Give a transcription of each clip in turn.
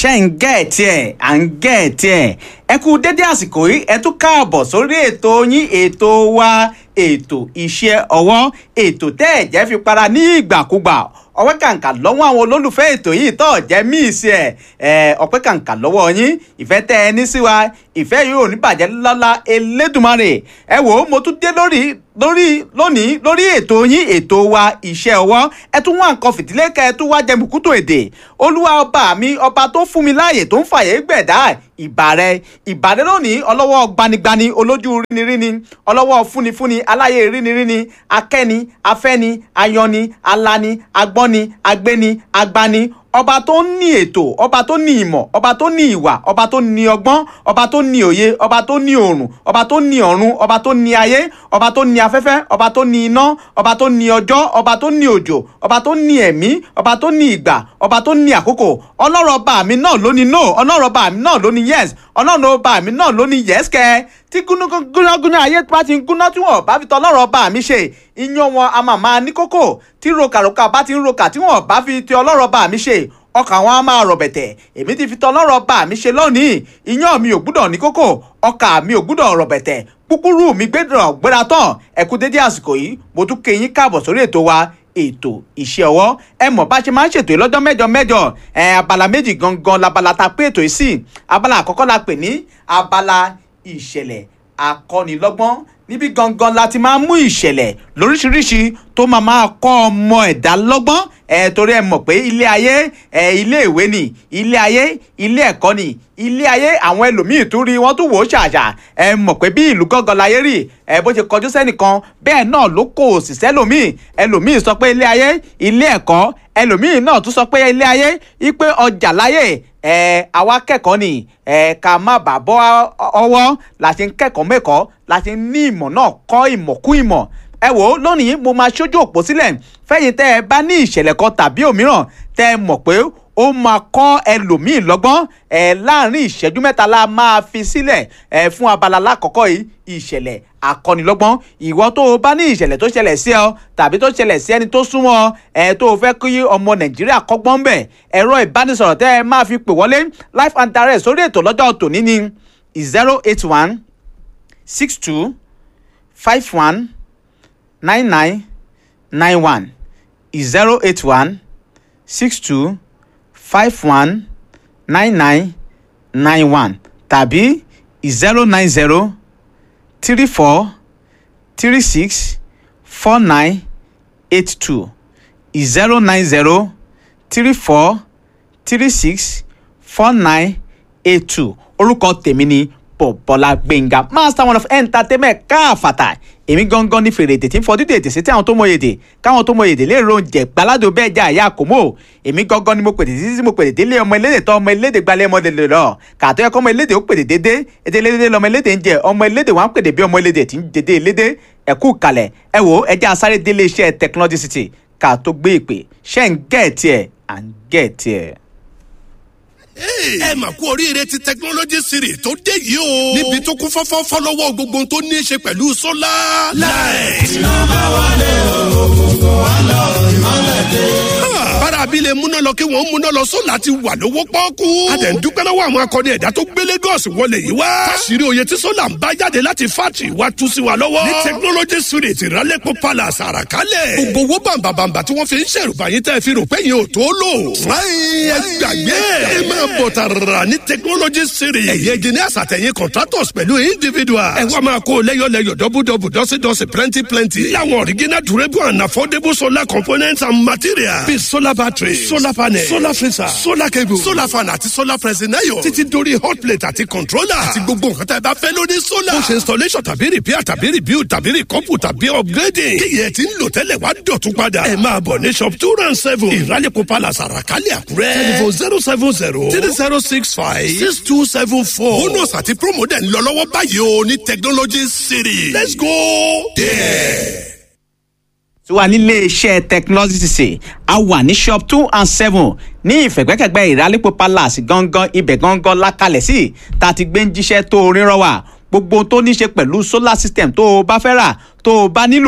ṣe ń gẹ̀ẹ́tì ẹ̀ à ń gẹ̀ẹ́tì ẹ̀ ẹ kú dédé àsìkò yìí ẹ tún káàbọ̀ sórí ètò yín ètò wa ètò iṣẹ́ ọwọ́ ètò tẹ́ ẹ̀ jẹ́ fi para ní ìgbàkúgbà ọpẹ́ kàǹkà lọ́wọ́ àwọn olólùfẹ́ ètò yìí tó jẹ́ míìsì ẹ̀ ẹ̀ ọpẹ́ kàǹkà lọ́wọ́ yín ìfẹ́ tẹ́ ẹ ní sí wa ìfẹ́ yìí ò ní bàjẹ́ lọ́la elédùnmarè ẹ wò ó mo tún dé lórí lórí lónìí lórí ètò yín ètò wa iṣẹ́ ọwọ́ ẹ tún wá nǹkan fìdílé kẹ ẹ tún wá jẹ mùkútù èdè olúwa ọba mi ọba tó fún mi láàyè tó ń fàyè gbẹ̀dá ìbà rẹ ìbà rẹ lónìí ọlọ́wọ́ gbanigbani olójú ríniríni ọlọ́wọ́ fúnifúni aláyè ríniríni akẹ́ni afẹ́ni ayọni alani agbọ́ni agbéni agbani ọba tó ní ètò ọba tó ní ìmọ̀ ọba tó ní ìwà ọba tó ní ọgbọ́n ọba tó ní òye ọba tó ní òòrùn ọba tó ní ọ̀run ọba tó ní ayé ọba tó ní afẹ́fẹ́ ọba tó ní iná ọba tó ní ọjọ́ ọba tó ní òjò ọba tó ní ẹ̀mí ọba tó ní ìgbà ọba tó ní àkókò ọlọ́rọ̀ ọba mi náà ló ní no ọlọ́rọ̀ ọba mi náà ló ní yes ọlọ́run ọba mi náà ló ní yes kẹ́ tí gúnagúnà ayé bá ti ń gúná tí wọn bá fi tọ ọlọ́rọ̀ ọba mi ṣe iyán wọn a máa máa ní kókó tí rokàrokà bá ti ń rokà tí wọn bá fi ti ọlọ́rọ̀ ọba mi ṣe ọkàn wọn a máa rọ̀ bẹ̀tẹ̀ èmi ti fi tọ ọlọ́rọ̀ ọba mi ṣe lónìí iyán mi ò gbúdọ̀ ní kókó ọkà mi ò gbúdọ̀ rọ̀ bẹ̀tẹ̀ kúkúrú mi gbẹ́dọ̀ gbéra tán ẹ kú dédé àsìkò yìí mo tún kéyìn káàbọ̀ sórí ètò wa ètò iṣẹ́ ọwọ́ ẹ mọ̀ bá ṣe máa ń ṣètò lọ́jọ́ mẹ́jọ mẹ́jọ ẹ abala méjì gangan labala ta pé ètò yìí sí abala àkọ́kọ́ la pè ní abala ìṣẹ̀lẹ̀ akọ́nilọ́gbọ́n níbi gangan la ti máa mú ìṣẹ̀lẹ̀ lóríṣiríṣi tó máa máa kọ́ ọmọ ẹ̀dá lọ́gbọ́n ẹ torí ẹ mọ̀ pé ilé ayé ẹ ilé ìwé ni ilé ayé ilé ẹ̀kọ́ ni ilé ayé àwọn ẹlòmíì tún rí wọ́n tún wò ó ṣàṣà ẹ mọ̀ pé bí ìlú gángan láyé rí ẹ bó ṣe kọjú sẹ́nìkan bẹ́ẹ̀ náà ló kò sì sẹ́lòmíì ẹlòmíì sọ pé ilé ayé ilé ẹ̀kọ́ ẹlòmíì náà tún sọ pé ilé ayé ipe ọjà láyé ẹ àwa kẹ́kọ̀ọ́ ni ẹ ká má bàa bọ́ ọwọ́ la ṣe ń kẹ́kọ̀ọ́ mẹ́kọ̀ọ́ la ṣe ń ní ìmọ̀ náà kọ́ ìmọ̀ kú ìmọ̀ ẹ wò ó lónìí mo máa ṣojú òpó sílẹ̀ fẹ́yìn tẹ́ ẹ bá ní ìṣẹ̀lẹ̀ kan tàbí òmíràn tẹ́ ẹ mọ̀ pé ó máa kọ́ ẹlòmíì lọ́gbọ́n ẹ láàrin ìṣẹ́jú mẹ́ta la máa fi sílẹ̀ ẹ fún abala lákọ̀ọ́kọ́ yìí ìṣẹ̀lẹ̀ akọ́nilọ́gbọ́n ìwọ tó o bá ní ìṣẹ̀lẹ̀ tó ṣẹlẹ̀ sí ọ tàbí tó ṣẹlẹ̀ sí ẹni tó súnmọ́ ọ ẹ tó o fẹ́ kí ọmọ nàìjíríà kọ́gbọ́n bẹ̀ ẹ̀rọ ìbánisọ̀rọ̀ tẹ́ ẹ máa fi pè wọlé live and direct sórí ètò lọ́jọ́ tòní ni zero eight one six two five one nine nine nine one zero eight one six two five one nine nine nine one tàbí zero nine zero three four three six four nine eight two zero nine zero three four three six four nine eight two orúkọ tèmi ni bọ̀bọ̀lá gbẹ̀ngà master one of entertainment káàfàtà èmi gangan ní fèrè èdè tí ń fọdún èdè sí tí àwọn tó mọ èdè káwọn tó mọ èdè lè ro oúnjẹ gbaládò bẹ́ẹ̀ já àyà kò mọ́ èmi gangan ni mo pèdè títí tí mo pèdè délé ọmọ elédè tó ọmọ elédè gbalẹ̀ ọmọ elédè lọ kàtó ẹ̀kọ́ ọmọ elédè ó pèdè dédé èdè elédè lọmọ elédè ń jẹ ọmọ elédè wà ń pèdè bí ọmọ elédè tí ń dédé elédè ẹ̀kú kalẹ̀ ẹ wò ẹ jẹ́ asáré délé iṣẹ́ technology city ká tó gbé ìpè ṣẹ́ ń gẹ̀ẹ́tì ẹ̀ à ń gẹ̀ẹ́tì ẹ̀ ẹ mà kú oríire ti technology series tó dé yìí o. níbi tó kún fọ́fọ́ fọ́lọ́wọ́ gbogbo tó ní í ṣe pẹ̀lú sólà. láì. iná bá wálé ògùngùn wá lọ ìmọ̀lẹ̀ dé. bára abilé múná lọ kí wọ́n múná lọ sólà ti wà lówó pọ́ọ́kú. a dẹ̀ ń dúpẹ́ lọ́wọ́ àwọn akọni ẹ̀dá tó gbé Lagos wọlé yìí wá. káṣírí oyè tí sólà ń bá jáde láti fátì wá tú sí wa lọ́wọ́. ní technology series ìrálẹ́pọ̀ palace àràkálẹ̀. gbogbo owó bàǹbàǹbà tí wọ́n fi ń ṣèrùbá yín tẹ́ fi rò pé yín ò tó lò. ẹ gbàgbé ẹ máa bọ̀ tààrà ní technology series. ẹ̀yẹ engineers àtẹ̀yìn contractors pẹ̀lú individuals. ẹ wá máa kó lẹ́yọ̀lẹ́yọ̀ dọ́bùdọ́bù dọ́sídọ́sí plenty plenty. láwọn original durable and affordable solar components and materials. bíi solar battery solar panel solar freezer solar cable solar fan àti solar pressing iron. títí dórí hot plate àti controller. àti gbogbo nǹkan tá ẹ bá fẹ́ lórí solar. ó ṣe installation tàbí repair tàbí rebuild tàbí recouple tàbí upgrading. kíyẹ̀ tí ń lò tẹ́lẹ̀ wá dọ̀tún padà. ẹ máa bọ̀ ní shop two round seven. ìrálẹ̀kọ̀ palace àràkálẹ̀ àkúrẹ́. telephone zero seven zero three zero six five six two seven four. bonus àti promo dẹ̀ ń lọ lọ́wọ́ báyìí o ní technology city. let's go there. tí wà nílé iṣẹ́ technology ṣe a wà ní shop two and seven ní ìfẹ̀gbẹ́kẹ̀gbẹ́ ìrálẹ́pọ̀ palace gangan ibẹ̀ gangan lákàlẹ̀ sí tá a ti gbé ń jíṣẹ́ tó rírọ́ wà gbogbo tó ní ṣe pẹ̀lú solar system tó o bá fẹ́ rà tó o bá nílò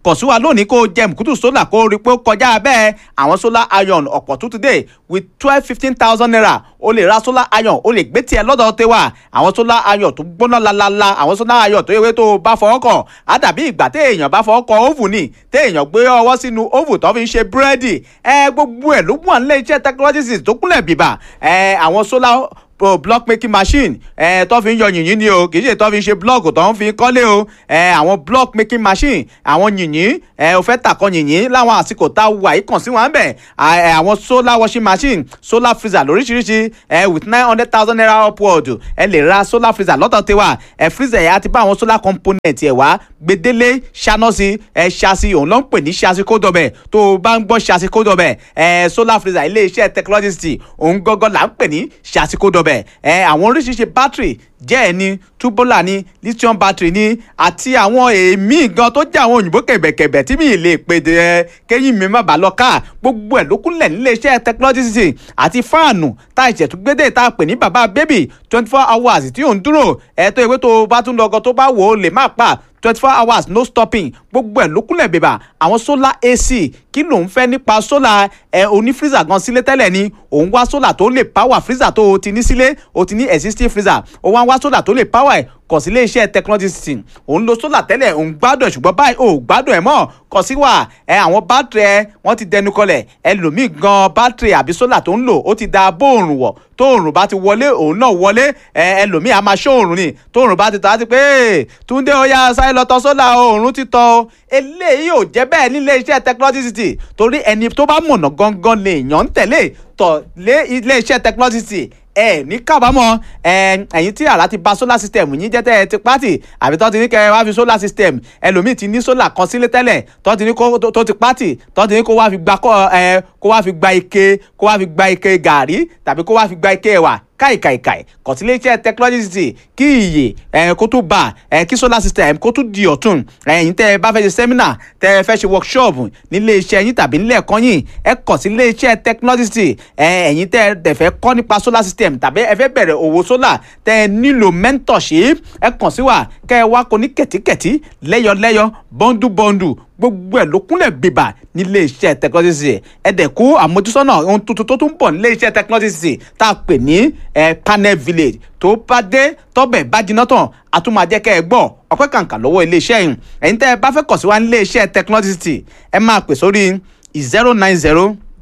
kọ̀ sí wa lónìí kó jẹ mùkútù solar kó rí pé ó kọjá bẹ́ẹ̀ àwọn solar iron ọ̀pọ̀ tó today with twelve fifteen thousand naira o lè ra solar iron o lè gbé tiẹ̀ lọ́dọ̀ tẹ́wà àwọn solar iron tó gbóná lalala àwọn solar iron tó yẹ tó o bá fọwọ́ kàn á dàbí ìgbà téèyàn bá fọwọ́ kàn oven ni téèyàn gbé ọwọ́ sínú oven tó fi ń ṣe búrẹ́dì ẹ gbogbo ẹ̀ ló mú à ń lé iṣẹ́ technologies tó kúnlẹ̀ bìbà ẹ àwọn solar pro block making machine ẹ tó fi ń yọ yìnyín ni o kì í ṣe tó fi ń ṣe block tó ń fi kọ́lé o ẹ àwọn block making machine àwọn yìnyín ẹ o fẹ́ tàkọ yìnyín láwọn àsìkò tá a wà yìí kàn sí wọn bẹ̀ ẹ àwọn solar washing machine solar freezer lóríṣiríṣi ẹ with nine hundred thousand naira upward ẹ lè ra solar freezer lọ́tọ̀ tiwa ẹ freezer yẹn á ti bá àwọn solar component ẹ̀ wá gbedele ṣáná sí ẹ ṣáṣí òun ló ń pè ní ṣáṣí kódọ̀bẹ̀ tó o bá ń gbọ́ ṣáṣí kódọ̀bẹ̀ ẹ solar freezer ilé iṣẹ́ technology òun gọ́gọ́ là ń pè ní ṣáṣí kódọ̀bẹ̀ ẹ àwọn oríṣiríṣi battery jẹ́ ẹ̀ ní tubular ní lithium battery ní àti àwọn èémí gan tó jẹ́ àwọn òyìnbó kẹ̀bẹ̀kẹ̀bẹ̀ tí mi lè pè dé kéyìn mi má bàa lọ ká gbogbo ẹ̀ ló kúnlẹ̀ nílé iṣẹ́ technology àti fáànù tá a ìṣẹ̀túgbédè tá a pè ní bàbá baby twenty four hours tí ò ń dúró ẹ̀ tó ìwé tó o bá tún lọ gan tó bá wò ó lè má pa twenty four hours no stopping gbogbo ẹ̀ ló kúnlẹ̀ bèbà àwọn solar ac kí ló ń fẹ́ nípa solar ẹ̀ oní freezer gan sílé tẹ́lẹ̀ ni òun wá solar tó lè power freezer tó o ti ní sílé o ti ní existing freezer o wá wá solar tó lè power ẹ̀ kọ̀ sí iléeṣẹ́ technology system òun lo solar tẹ́lẹ̀ òun gbádùn ẹ̀ ṣùgbọ́n báyìí ò gbádùn ẹ̀ mọ́ kọ̀ sí wà ẹ àwọn bátìrì ẹ wọ́n ti dẹnu kọlẹ̀ ẹlòmíì gan bátìrì àbí solar tó ń lò ó ti da bóòrùn wọ̀ tóòrùn bá ti wọlé òun náà wọlé ẹ ẹlòmíì a máa ṣóòrùn ni tóòrùn bá ti tọ́ á ti pé túndé ó yá sáré lọ tọ́ solar òòrùn ti tọ́ o eléyìí ò jẹ́ bẹ́ẹ̀ nílé iṣẹ́ technology city torí ẹni tó bá mọ̀nà gangan lè yàn ń tẹ̀lé tọ̀ lé ilé iṣẹ́ technology city ẹ ní kábàámọ̀ ẹ̀yin tí àrà ti ba solar system yín jẹ́ tẹ́ ẹ ti pátì àbí tó ti ní kẹ́ ẹ wá fi solar system ẹlòmíì ti ní solar kan sílé tẹ́lẹ̀ tó ti ní kó tó ti pátì tó ti ní kó wá fi gba ẹ kó wá fi gba ike kó wá fi gba ike gàrí tàbí kó wá fi gba ike ẹ̀wà káìkàìkàì kọ̀tíléeṣẹ́ technology kí iye ẹ̀ kó tó bá ẹ̀ kí solar system kó tó di ọ̀tun ẹ̀yin tẹ́ ẹ bá fẹ́ ṣe seminar tẹ́ ẹ fẹ́ ṣe workshop nílé iṣẹ́ yín tàbí nílé ẹ̀kọ́ yín ẹ kọ̀ sí ilé iṣẹ́ technology ẹ̀yin tẹ́ ẹ dẹ̀ fẹ́ kọ́ nípa solar system tàbí ẹ fẹ́ bẹ̀rẹ̀ òwò solar tẹ́ ẹ nílò mentorship ẹ kàn sí wa kẹ́ ẹ wá kó ní kẹ̀tíkẹ̀tí lẹ́yọlẹ́yọ bọ́ndúbọ́ndù gbogbo ẹ̀ ló kúnlẹ̀ bíbà nílé iṣẹ́ technology ẹ dẹ̀ kó àmójúsọ́nà ohun tuntun tó tún bọ̀ nílé iṣẹ́ technology tá a pè ní panel village tó bá dé tọ́bẹ̀ bá jiná tán a tún máa jẹ́ kẹ́ ẹ gbọ́ ọpẹ́ kàǹkà lọ́wọ́ ilé iṣẹ́ yìí ẹ̀yin tẹ́ ẹ bá fẹ́ kọ̀ sí wa nílé iṣẹ́ technology ẹ máa pè sórí zero nine zero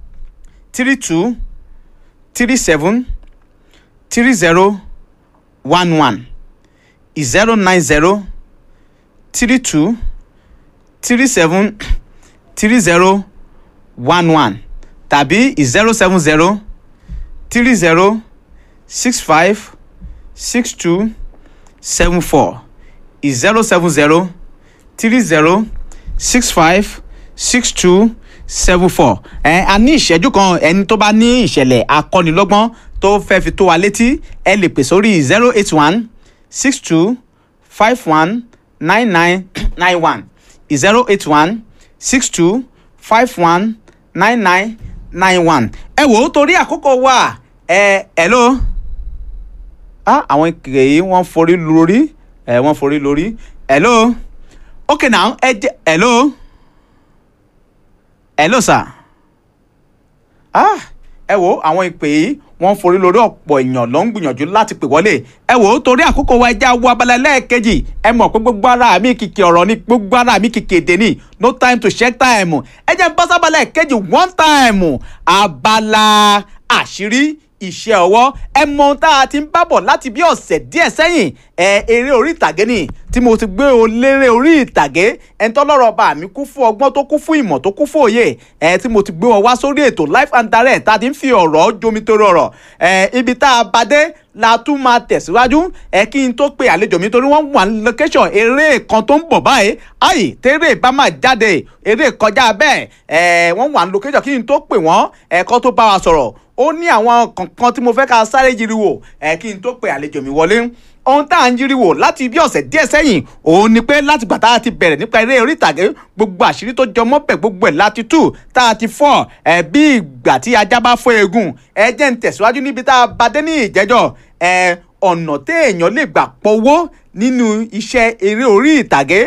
three two three seven three zero one one zero nine zero three two three seven three zero one one tàbí zero seven zero three zero six five six two seven four zero seven zero three zero six five six two seven four ẹ a ní ìṣẹ́jú kan ẹni tó bá ní ìṣẹ̀lẹ̀ akọ́nilọ́gbọ́n tó fẹ́ fi tó wa létí ẹ lè pè sórí zero eight one six two five one nine nine nine one zero eight one six two five one nine nine nine one. ẹ wò ó torí àkókò wa ẹ ẹ ló ah àwọn ìkèrè yìí wọ́n forí lórí ẹ wọ́n forí lórí ẹ ló okay now ẹ jẹ ẹ ló ẹ ló sà ah ẹ wò ó àwọn ìpè yìí wọ́n forí lórí ọ̀pọ̀ èèyàn ló ń gbìyànjú láti pè wọlé ẹ wò ó torí àkókò wa ẹja wo abala lẹ́ẹ̀kejì ẹ mọ̀ pé gbogbo ara mi kìkì ọ̀rọ̀ ni gbogbo ara mi kìkì èdè ni no time to check time ẹ jẹ́ bọ́ sábàlá ẹ̀kejì one time abala àṣírí iṣẹ́ ọwọ́ ẹ mọ ohun tá a ti ń bábọ̀ láti bí ọ̀sẹ̀ díẹ̀ sẹ́yìn ẹ eré orí ìtàgé ni tí mo ti gbé o léré orí ìtàgé ẹ ń tọ́lọ́rọ̀ bá mi kún fún ọgbọ́n tó kún fún ìmọ̀ tó kún fún òye ẹ tí mo ti gbé wọn wá sórí ètò life and direct tá a ti ń fi ọ̀rọ̀ jomitoro ọ̀rọ̀ ẹ ibi tá a bá dé la tún máa tẹ̀síwájú ẹ kí n tó pe àlejò mi torí wọ́n wà ní location eré kan tó ń bọ̀ báyìí ayi tẹ́rẹ̀ bá máa jáde eré kọjá bẹ́ẹ̀ ẹ wọ́n wà ní location kí n tó pè wọ́n ẹ̀kọ́ tó bá wa sọ̀rọ̀ ó ní àwọn kankan tí mo fẹ́ ká sáré yiri wò ẹ kí n tó pe àlejò mi wọlé ohun tá à ń yiri wò láti bí ọ̀sẹ̀ díẹ̀ sẹ́yìn òun ni pé láti gbà tá a ti bẹ̀rẹ̀ nípa eré orí ìtàgé gbogbo àṣírí tó jọmọ́ bẹ̀ gbogbo ẹ̀ láti tú tá a ti fọ́ ẹ̀ bí ìgbà tí ajá bá fọ́ eegun ẹ jẹ́ ń tẹ̀síwájú níbi tá a bá dé ní ìjẹ́jọ́ ẹ̀ ọ̀nà téèyàn lè gbà pọ̀wó nínú iṣẹ́ eré orí ìtàgé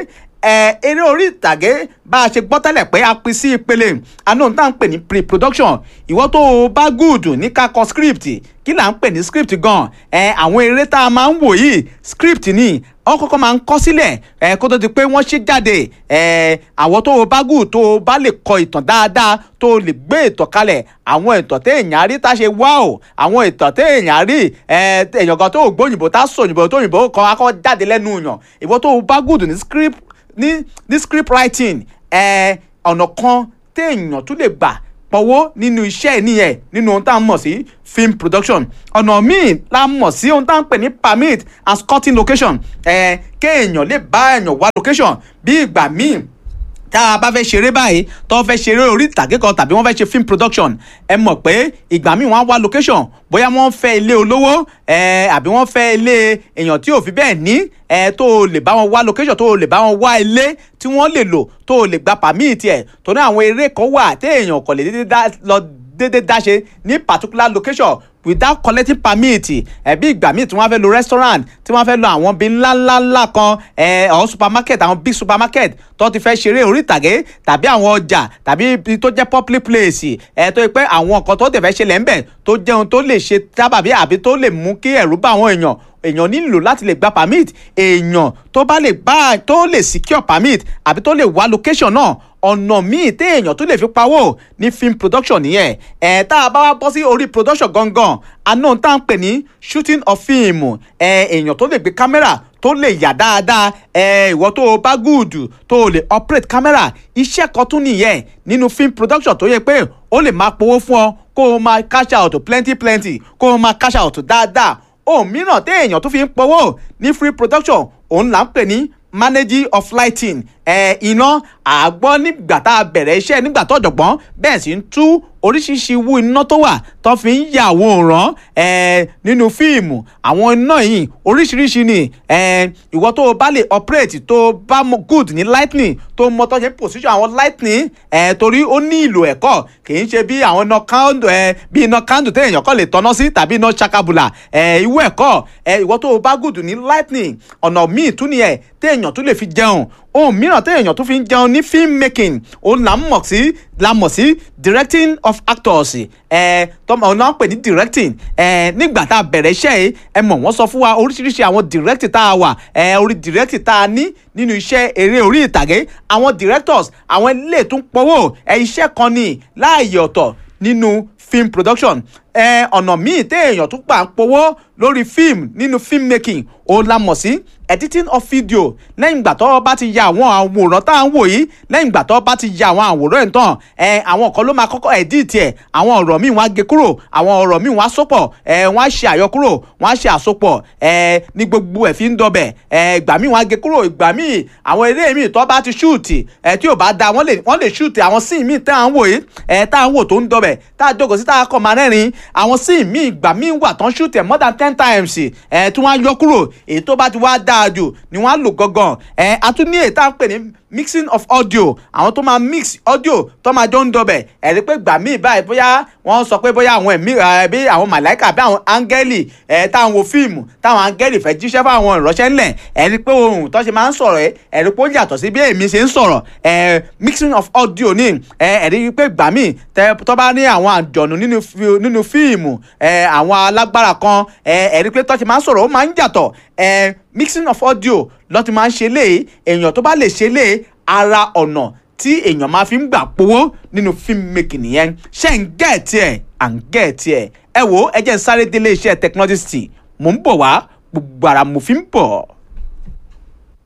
ẹ eré orí ìtàgé bá a ṣe gbọ́ tẹ́lẹ̀ pé a pín sí ìpele àná tá à ń pè ní pre-production ìwọ tó o bá gùdù ní ká kọ script kí là ń pè ní script gan ẹ àwọn eré tá a máa ń wò yìí script ni wọ́n kọ́kọ́ máa ń kọ sílẹ̀ ẹ kó tó di pé wọ́n ṣe jáde ẹ àwọn tó o bá gùn tó o bá lè kọ ìtàn dáadáa tó o lè gbé ìtàn kalẹ̀ àwọn ìtàn téèyàn rí tá a ṣe wá o àwọn ìtàn téèyàn rí ẹ èèyàn kan tó o gbóyìnbó tá a sọ òyìnbó tó òyìnbó kan akọ jáde lẹ́nu yàn ìwọ tó o bá gùn ní script ní ní script writing ẹ ọ̀nà kan téèyàn tún lè gbà pọ̀wọ́ nínú iṣẹ́ nìyẹn nínú ohun tá a mọ̀ sí film production ọ̀nà míì la mọ̀ sí ohun tá a ń pè ní permit and scouting location ẹ̀ kéèyàn lè bá èèyàn wá location bí ìgbà míì tá a bá fẹ́ ṣeré báyìí tó fẹ́ ṣeré orí ìtàgé kan tàbí wọ́n fẹ́ ṣe film production ẹ mọ̀ pé ìgbà míì wọ́n á wá location bóyá wọ́n fẹ́ ilé olówó ẹ àbí wọ́n fẹ́ ilé èèyàn tí ò fi bẹ́ẹ̀ ní ẹ tó o lè bá wọn wá location tó o lè bá wọn wá ilé tí wọ́n lè lò tó o lè gba permit ẹ̀ tó ní àwọn eré kan wà téèyàn kò lè dédé dá lọ dédé dá ṣe ní particular location without collecting permit ẹbí ìgbà míì tí wọ́n fẹ́ lo restaurant tí wọ́n fẹ́ lo àwọn bíi ńláńláńlá kan ẹ ọ supermarket àwọn big supermarket tó ti fẹ́ ṣeré orí ìtàgé tàbí àwọn ọjà tàbí ibi tó jẹ́ public place ẹ tó yẹ pé àwọn nǹkan tó tẹ̀ fẹ́ ṣẹlẹ̀ ńbẹ̀ tó jẹun tó lè ṣe tábàbí àbí tó lè mú kí ẹ̀rù bá àwọn èèyàn èèyàn nílò láti lè gba permit èèyàn tó bá lè gbà tó lè secure permit àbí tó lè wá location náà ọ̀nà míì téèyàn tó lè fi pawó ní film production nìyẹn ẹ̀ tá a bá wá bọ́ sí orí production gangan àná tá à ń pè ní shooting of film ẹ̀ èèyàn tó lè gbé kámẹ́rà tó lè yà dáadáa ẹ ìwọ tó o bá gùdù tó o lè operate camera iṣẹ́ kan tún nìyẹn nínú film production tó yẹ pé ó lè máa powó fún ọ kó o máa cash out plenty plenty kó o máa cash out dáadáa ohun mìíràn téèyàn tó fi ń powó ní free production òun là ń pè ní managing of lighting ẹ iná àgbọ́ nígbà tá a bẹ̀rẹ̀ iṣẹ́ nígbà tó ọ̀jọ̀gbọ́n bẹ́ẹ̀ sì ń tú oríṣiríṣi irú iná tó wà tó fi ń ya àwòrán ẹ nínú fíìmù àwọn iná yìí oríṣiríṣi ni ẹ ìwọ tó o bá lè operate tó o bá mọ good ní lightning tó o mọ tó ṣe position àwọn lightning ẹ torí ó ní ìlò ẹ̀kọ́ kì í ṣe bí àwọn iná candle ẹ bí iná candle téèyàn kọ́ lè tọ́ná sí tàbí iná ṣakabula ẹ ìwọ ẹ̀kọ́ ẹ ìwọ tó o bá good ní lightning ọ̀nà míì tún ni ẹ téèyàn tún lè fi jẹun ohun mìíràn téèyàn tún fi ń jẹun ní film making òun là ń mọ̀ sí la mọ̀ sí directing of actors ẹ tọmọ náà pè ní directing ẹ nígbà tá a bẹ̀rẹ̀ iṣẹ́ yìí ẹ mọ̀ wọ́n sọ fún wa oríṣiríṣi àwọn directing tá a wà ẹ orí directing tá a ní nínú iṣẹ́ eré orí ìtàgé àwọn directors àwọn ilé tún pọ̀wọ́ ẹ iṣẹ́ kan ní láàyè ọ̀tọ̀ nínú film production ẹ ọ̀nà míì téèyàn tún gbà ń powó lórí fíìmù nínú film making òun la mọ̀ sí editing of video lẹ́yìn ìgbà tó bá ti ya àwọn àwòrán tá à ń wò yìí lẹ́yìn ìgbà tó bá ti ya àwọn àwòrán ẹ̀ tán ẹ àwọn kan ló máa kọ́kọ́ edit ẹ̀ àwọn ọ̀rọ̀ míì wọ́n á gé kúrò àwọn ọ̀rọ̀ míì wọ́n á sopọ̀ ẹ wọ́n á ṣe àyọkúrò wọ́n á ṣe àsopọ̀ ẹ ní gbogbo ẹ̀ fi ń dọbẹ̀ ẹ ìgbà míì wọ́n á gé kúrò ìgbà míì àwọn eré míì tó bá ti shoot ẹ tí ò bá da wọ́n lè wọ́n lè shoot àwọn scene míì tá à ń wò yìí ẹ tá à ń wò tó ń dọbẹ̀ tá à jókòó sí tá à kọ̀ máa rẹ́rìn àwọn scene míì ìgbà míì wà tán shoot ẹ̀ more than ten times ẹ tí wọ́n á yọ kúrò èyí tó bá ti wá dáa jù ni wọ́n á lò gangan ẹ a tún ní èyí tá à ń pè ní mixing of audio àwọn tó máa mix audio tó máa jọ ń dọbẹ̀ ẹ̀rí pé gbà míì báyìí bóyá wọ́n sọ pé bóyá àwọn ẹ̀mí bí àwọn màláìkà bí àwọn áńgẹ́lì ẹ̀ táwọn wo fíìmù táwọn áńgẹ́lì fẹ́ jíṣẹ́ fáwọn ìránṣẹ́ ńlẹ̀ ẹ̀rí pé ohun tó ṣe máa ń sọ̀rọ̀ ẹ̀ ẹ̀rí pé ó yàtọ̀ sí bí èmi ṣe ń sọ̀rọ̀ ẹ̀ mixing of audio ní ẹ̀ ẹ̀rí pé gbà míì tó bá ní àwọn àjọ̀nù nínú fíìmù ẹ̀ àwọn alágbára kan ẹ̀ ẹ̀rí pé tó ṣe máa ń sọ̀rọ̀ ó máa ń yàtọ̀ ẹ̀ mixing of audio ló ti máa ń ṣe léè èèyàn tó bá lè ṣe léè ara ọ̀nà tí èèyàn máa fi ń gbà powó nínú film making nìyẹn ṣé ń gẹ̀ẹ́tì ẹ̀ à ń gẹ̀ẹ́tì ẹ̀ ẹ wo ẹ jẹ́ ń sáré délé iṣẹ́ technology mò ń bọ̀ wá gbogbo ara mo fi ń bọ̀.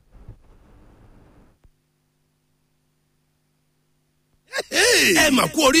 ẹ mà kú orí